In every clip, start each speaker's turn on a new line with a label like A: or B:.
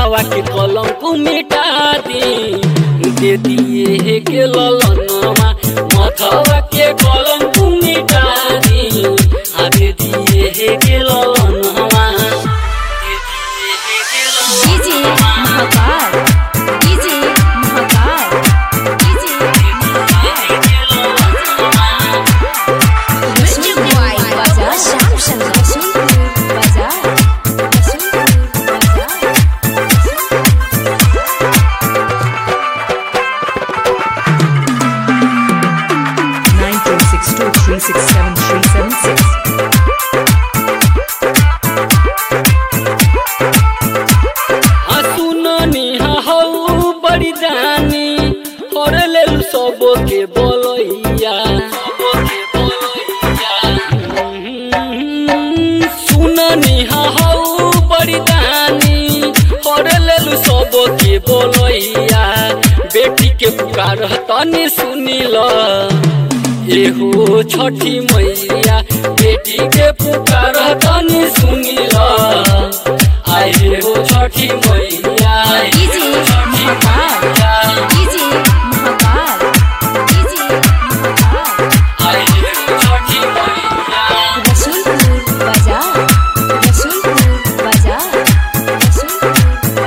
A: मथवा के कलम को मिटा दी दे दिए के ललनमा मथवा के कलम को मिटा दी आ दे दिए के ललनमा दे दिए के
B: DJ Mahakal DJ Mahakal DJ music boy बाजार श्याम शंकर सुनपुर बाजार सुनपुर बाजार
C: nine three six two three six seven three seven six.
A: आ सुननी हऊ बड़ी जानी और ले सब के बोलैया हम्म, सुननी हऊ बड़ी जानी और ले सब के बोलैया बेटी के पुकार तनी सुनी ल एहो छठी मैया बेटी के पुकार तनी सुनी ल आए हो Chhathi Maiya
B: DJ Mahakal DJ Mahakal DJ Mahakal
A: आए हो छठी मैया
B: रसूलपुर बाजार रसूलपुर बाजार रसूलपुर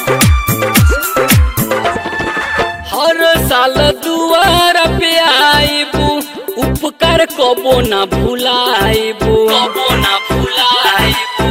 B: बाजार
A: हर साल दुआर पे आइबू उपकार कबो ना भुलाइबू कबो ना भुलाइबू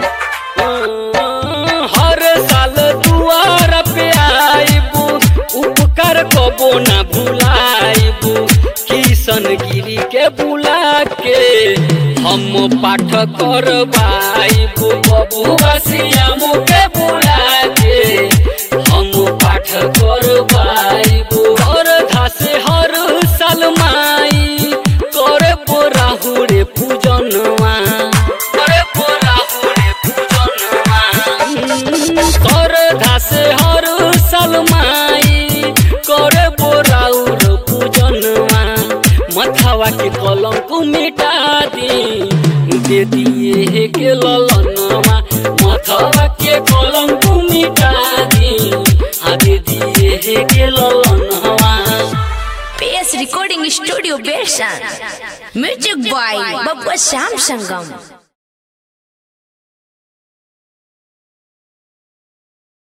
A: हर साल दुआर पे आइबू उपकार कबो ना भुलाइबू किशन गिरी के बुला के हम पाठ करवाइबू बबुआ सियामू के बुला के हम पाठ करवाइबू हर घासे हर साल माई करे बोराहुरे पूजनवा करे बोराहुरे पूजनवा कर घासे हर साल माई करे बोराउर पूजनवा मथवा के कलम को मिटा दी दे दिए के ललनवा मथवा के कलम को मिटा दी आ दे दिए के ललनवा
B: PS Recording Studio Bershan Music by Babba Sham Sangam